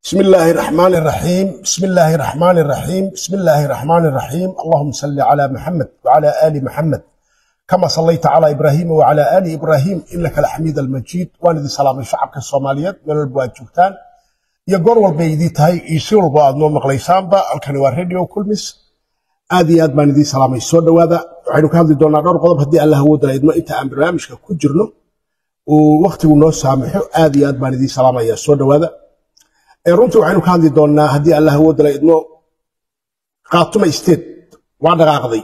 بسم الله الرحمن الرحيم بسم الله الرحمن الرحيم بسم الله الرحمن الرحيم اللهم صل على محمد وعلى آل محمد كما صليت على إبراهيم وعلى آل إبراهيم إنك الحميد المجيد واندي سلام الشعب الصوماليات من البواد جوتان يقول والبيدي تهي يسير البواد نوم مقليسان با الكنوا راديو كلمس آدي آد باندي سلام السودة وهذا وحينو كان دي دونا دور قضب هدي الله هو دلا إدما إنت أم برنامجك كجرنو ووقتي ونو سامحو آدي آد باندي سلام السودة وهذا runtii waxaynu ka hadli doonnaa haddii allah awoodala idmo qaatuma state waa dhaqaaqday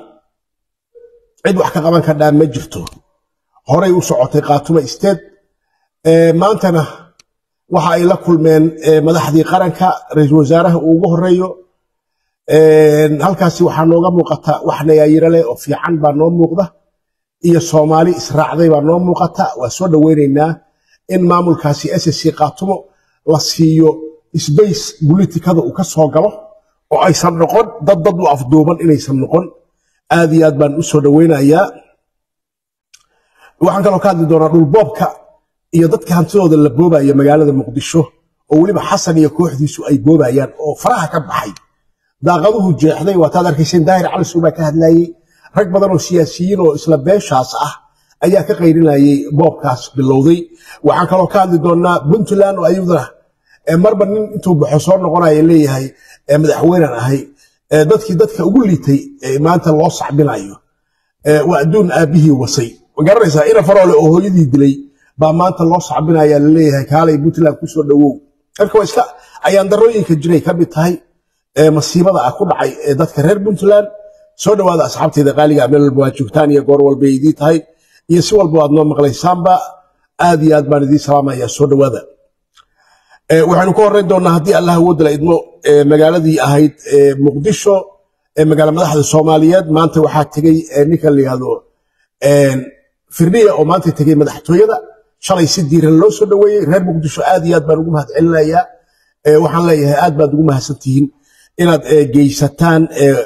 cid wax ka qaban kardhaa ma jirto horay u socotay qaatuma state maantana waxa ay la kulmeen madaxdii qaranka ra-iisul wasaaraha uu ugu horeeyo halkaasi waxaa nooga muuqata wax nayaayiro leh oo fiican baa noo muuqda iyo soomaali israacday baa noo muuqata waa soo dhoweynaynaa in maamulkaasi ssc qaatumo la siiyo sbace bolitikada uu ka soo galo oo aysan noqon dad dad u afduuban inaysan noqon aad iyo aad baan u soo dhoweynayaa waxaan kaloo ka hadli doonaa dhulboobka iyo dadka hantidooda la boobaya magaalada muqdisho oo weliba xasan iyo kooxdiisu ay boobayaan oo faraha ka baxay daaqaduhu jeexday waataad arkayseen daahir cali suu baa ka hadlayey rag badan oo siyaasiyiin oo isla beeshaas ah ayaa ka qayrinayay boobkaas bilowday waxaan kaloo ka hadli doonaa puntland oo ayaduna marba nin intuu baxo soo noqonaya leeyahay madaxweynan ahay dadkii dadka ugu liitay maanta loo sacbinayo waa adduun aabbihii wasay ma garanaysaa ina faroole oo hooyadii dilay baa maanta loo sacbinaya laleeyahay kaalay puntland kusoo dhowow marka waa iska ayaandarooyinka jiray ka mid tahay masiibada ah ku dhacay dadka reer puntland soo dhowaada asxaabteeda qaaliga meel walba waa joogtaan iyo goor walba idii tahay iyo si walba waad noo maqlaysaanba aad iyo aad baan idiin salaamaya soo dhowaada waxaynu ka horreyn doonnaa haddii allah awoodala idmo magaaladii ahayd muqdisho magaala madaxda soomaaliyeed maanta waxaa tegey ninka la yihahdo firdhiya oo maanta tegey madaxtooyada shalay si diiran loo soo dhoweeyey reer muqdisho aad iyo aad baan ugu mahad celinayaa waxaan leeyahay aad baad ugu mahadsantihiin inaad geysataan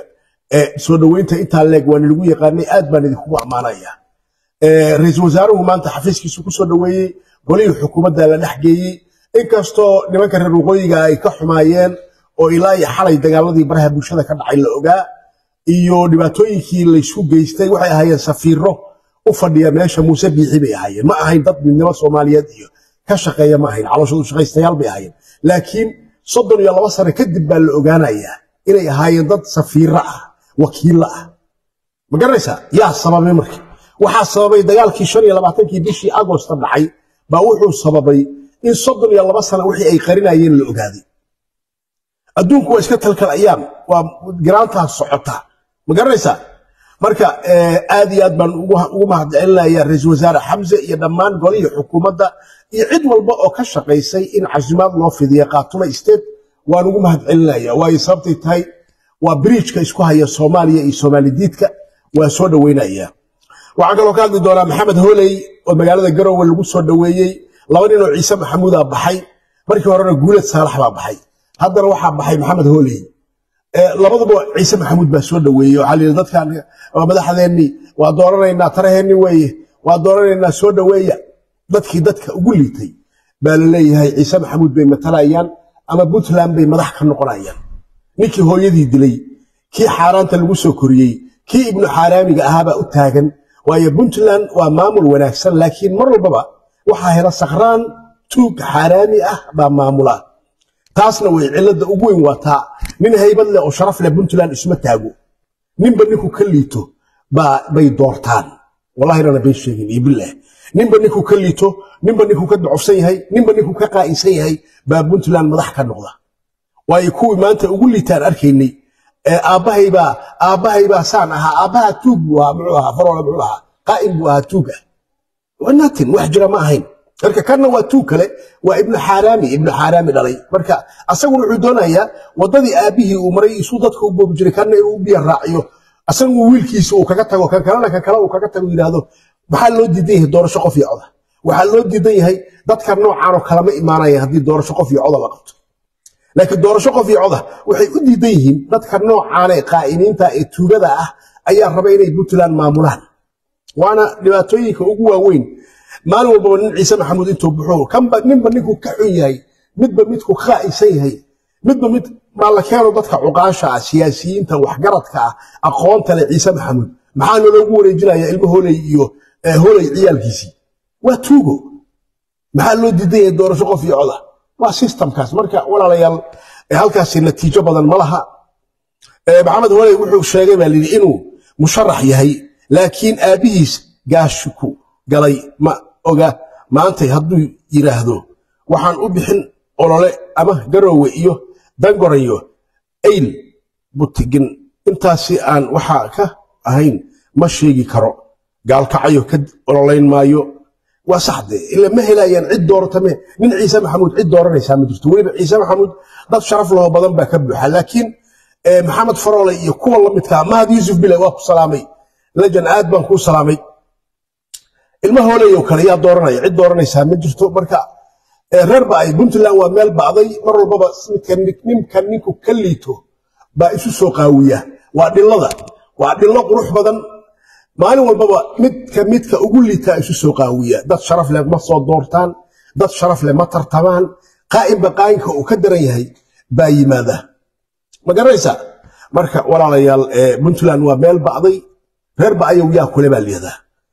soo dhoweynta intaa leeg waan lagu yaqaanay aad baan idinkugu ammaanaya ra-iisul wasaaruhu maanta xafiiskiisu ku soo dhoweeyey golihii xukuumadda la dhex geeyey inkastoo nimanka reer waqooyiga ay ka xumaayeen oo ilaa iyo xalay dagaaladii baraha bulshada ka dhacay la ogaa iyo dhibaatooyinkii laysku geystay waxay ahaayeen safiiro u fadhiya meesha muuse biixi bay ahaayeen ma ahayn dad midnimo soomaaliyeed iyo ka shaqeeya ma ahayn calooshoodu shaqaystayaal bay ahaayeen laakiin soddon iyo laba sano kadib baa la ogaanayaa inay ahaayeen dad safiiro ah wakiilla ah ma garanaysaa yaa sababay marka waxaa sababay dagaalkii shan iyo labaatankii bishii agosta dhacay baa wuxuu sababay in soddon iyo laba sana wixii ay qarinayeen la ogaaday adduunku waa iska talkal ayaam waa garaantaas socota ma garanaysaa marka aad iyo aad baan ugu mahad celinaya ra-iisul wasaare xamse iyo dhammaan golihii xukuumadda iyo cid walba oo ka shaqaysay in casimaad loo fidiya qaatuma state waan ugu mahad celinaya waayo sababtay tahay waa biriijka isku haya soomaaliya iyo soomaalidiidka waa soo dhoweynaya waxaan kaloo ka hadli doonaa maxamed hooley oo magaalada garowe lagu soo dhoweeyey laba nin oo ciise maxamuudaa baxay markii horena guulad saalax baa baxay haddana waxaa baxay maxamed hooley labaduba ciise maxamuud baa soo dhoweeyey waxaa layidhi dadkan waa madaxdeennii waa dooranaynaa taraheenni weeye waa dooranaynaa soo dhoweeya dadkii dadka ugu liitay baa la leeyahay ciise maxamuud bay matalayaan ama puntland bay madax ka noqonayaan ninkii hooyadii dilay kii xaaraanta lagu soo koriyey kii ibnu xaaraamiga ahaabaa u taagan waayo puntland waa maamul wanaagsan laakiin mar walbaba waxaa hela sakraan tuug xaaraami ah baa maamula taasna way cilada ugu weyn waataa nin haybad leh oo sharaf leh puntland isma taago ninba ninku ka liito bay doortaan wallahina bay sheegin iyo bilah ninba ninku ka liito ninba ninku ka docofsan yahay ninba ninku ka qaa'insan yahay baa puntland madax ka noqda waayo kuwii maanta ugu liitaan arkaynay aabbahaybaa aabbahaybaa saan ahaa aabbaha tuug buu ahaa muxuu ahaa faroole muxuu ahaa qaa'im buu ahaa tuug ah wanatin wax jira ma ahayn marka kanna waa tuug kale waa ibnu xaaraami ibnu xaaraami dhalay marka asaguna wuxuu doonayaa waddadii aabbihii uu maray isuu dadka u boobi jiray kanna inuu u biya raaciyo asagu wiilkiisa uu kaga tago kan kalena kan kale uu kaga tago yidhaahdo maxaa loo diidan yahay doorasho qof iyo coda waxaa loo diidan yahay dadka noocaanoo kalama imaanaya haddii doorasho qof iyo coda la qabto laakiin doorasho qof iyo coda waxay u diidan yihiin dadka noocaana ee qaa'imiinta ee tuugada ah ayaa raba inay puntland maamulaan waana dhibaatooyinka ugu waaweyn maalin walbaba nin ciise maxamuud intuu buxuu kanba ninba ninkuu ka xun yahay midba midku ka qaa'insan yahay midba mid maa la keeno dadka cuqaasha ah siyaasiyiinta waxgaradka ah aqoonta leh ciise maxamuud maxaa naloogu wareejinaya ilmo holey iyo holey ciyaalkiisii waa tuugo maxaa loo diidan yahay doorasho qof iyo coda waa systemkaas marka walaalayaal halkaasi natiijo badan ma laha maxamed holey wuxuu sheegay baa layidhi inuu musharax yahay laakiin aabbihiis gaashiku galay ma oga maantay hadduu yidhaahdo waxaan u bixin olole ama garoowe iyo dangorayo ayl butigin intaasi aan waxaa ka ahayn ma sheegi karo gaalkacayo ka ololayn maayo waa saxde ila ma helayaan cid dooratame nin ciise maxamuud cid dooranaysaa ma jirto weliba ciise maxamuud dad sharaf laho badan baa ka buuxa laakiin maxamed faroole iyo kuwa la midkaa mahad yuusuf bile waa ku salaamay lajan aad baan kuu salaamay ilma hooleyo kale yaa dooranaya cid dooranaysaa ma jirto marka reer ba ay puntland waa meel bacday mar walbaba ninka ninku ka liito baa isu soo qaawiya waa dhilada waa dhilo qurux badan maalin walbaba midka midka ugu liitaa isu soo qaawiya dad sharaf leh ma soo doortaan dad sharaf leh ma tartamaan qaa'inba qaayinka uu ka daran yahay baa yimaada ma garanaysaa marka walaalayaal puntland waa meel bacday reer ba ayaw yaa kule baa liyadaa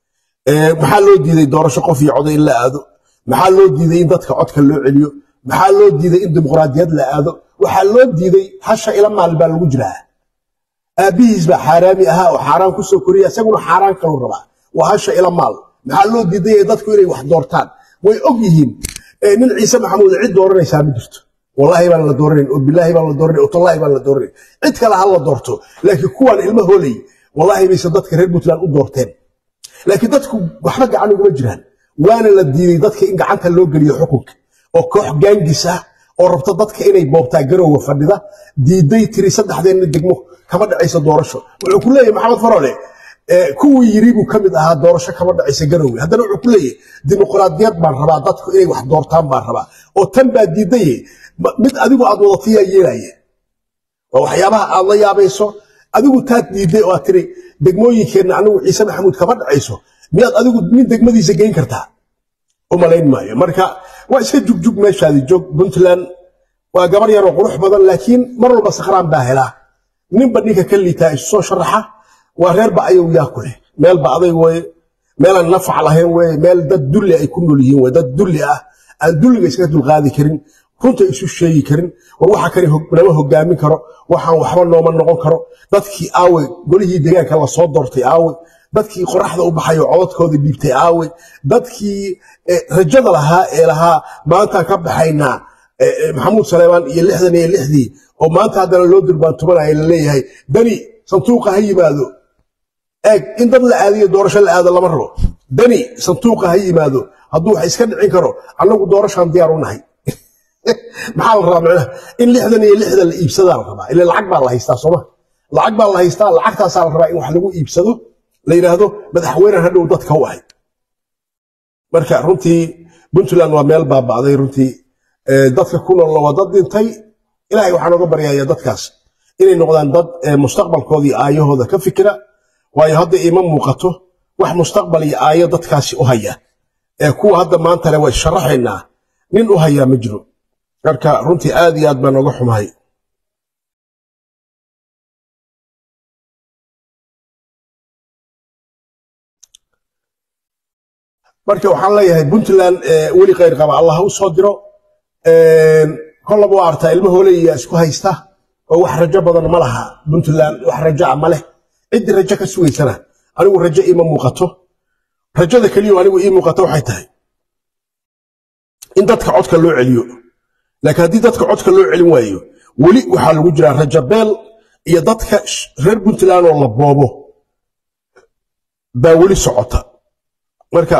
maxaa loo diiday doorasho qof iyo coda in la aado maxaa loo diiday in dadka codka loo celiyo maxaa loo diiday in dimuqraadiyad la aado waxaa loo diiday hasha ila maal baa lagu jiraa aabbihiis baa xaaraami ahaa oo xaaraan ku soo koriya isaguna xaaraan kaluu rabaa waa hasha ila maal maxaa loo diiday dadku inay wax doortaan way og yihiin nin ciise maxamuud cid dooranaysaa ma jirto wallaahi baan la dooranayn oo bilaahi baan la dooranayn oo tallaahi baan la dooranayn cid kale ha la doorto laakiin kuwaan ilma hoolay wallaahi bayse dadka reer puntland u doorteen laakiin dadku waxba gacan uguma jiraan waana la diiday dadka in gacanta loo geliyo xukunka oo koox gaangis ah oo rabta dadka inay boobtaa garowga fadhida diiday tiri saddexdeenna degmo kama dhacaysa doorasho wuxuu ku leeyahay maxamed farole kuwii yiri buu ka mid ahaa doorasho kama dhacaysa garowga haddana wuxuu ku leeyahay dimuqraadiyad baan rabaa dadku inay wax doortaan baan rabaa oo tan baa diidaye mid adigu aad wadatiyaa yeelaya waa waxyaabaha aad la yaabayso adigu taad diiday oo aad tiri degmooyinkeenna anigu ciise maxamuud kama dhacayso miyaad adigu nin degmadiisa geyn kartaa u malayn maayo marka waa iska jugjug meeshaadi joog puntland waa gabar yaroo qurux badan laakiin mar walba sakhraan baa helaa ninba ninka ka liitaa isu soo sharaxa waa reerba ayaw yaa ku leh meelba aday weye meelaan nafac lahayn weye meel dad dulli ay ku nool yihiin weye dad dulli ah aan dulliga iskaga dulqaadi karin runta isu sheegi karin war waxa kale nama hogaamin karo waxaan waxba nooma noqon karo dadkii aawe golihii deegaanka lasoo doortay aawe dadkii qoraxda u baxay oo codadkooda dhiibtay aawe dadkii rajada lahaa ee lahaa maantaan ka baxaynaa maxamuud saleemaan iyo lixdan iyo lixdii oo maanta haddana loo durbaantumanaya laleeyahay dani santuuqa ha yimaado eeg in dad la aadiyo doorasho la aado lama rabo dani santuuqa ha yimaado hadduu wax iska dhicin karo annagu doorashaan diyaar u nahay maxaa la rabaa macnaha in lixdan iyo lixdan la iibsadaa la rabaa ila lacag baa la haystaa sooma lacag baa la haystaa lacagtaasaa la rabaa in wax lagu iibsado la yidhaahdo madaxweynehan hadhow dadka u ahay marka runtii puntland waa meel baaba'day runtii dadka ku noolna waa dad dhintay ilaahay waxaan oga baryaya dadkaas inay noqdaan dad mustaqbalkooda iyo aayahooda ka fikira waayo hadda ima muuqato wax mustaqbal iyo aayo dadkaasi u haya kuwa hadda maanta le way sharaxaynaa nin u hayaa ma jiro marka runtii aad iyo aad baan oga xumahay marka waxaan leeyahay puntland weli khayr qaba allah u soo diro kollaba waa artaa ilma hooleya isku haysta oo wax rajo badan ma laha puntland wax rajoa ma leh ciddii rajo ka sugaysana anigu rajo iima muuqato rajada keliyo anigu ii muuqato waxay tahay in dadka codka loo celiyo laakiin haddii dadka codka loo celin waayo weli waxaa lagu jiraa rajo beel iyo dadka reer puntland oo la boobo baa weli socota marka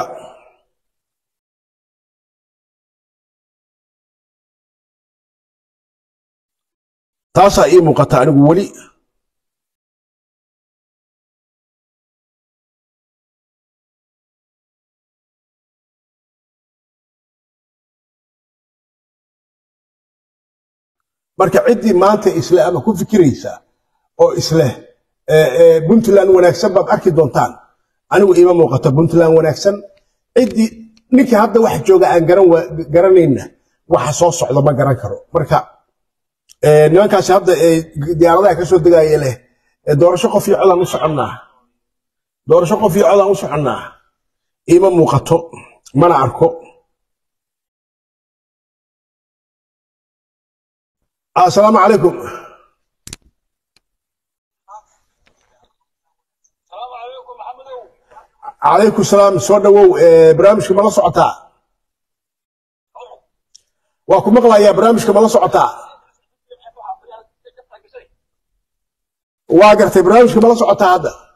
taasaa ii muuqata anigu weli marka ciddii maanta isle ama ku fikiraysa oo isleh puntland wanaagsan baad arki doontaan anigu iima muuqato puntland wanaagsan ciddii ninkii hadda wax jooga aan garanayna waxa soo socda ma garan karo marka Ee, nimankaasi hadda ee diyaaradaha ka soo degaya leh ee doorasho qof iyo codaan u soconnaa doorasho qof iyo codaan u soconnaa ima muuqato mana arko assalaamu calaykum calaykum salaam soo dhawow ee, barnaamijka ma la socotaa waa ku maqlayaa barnaamijka ma la socotaa waa gartay barnaamijka ma la socotaa hadda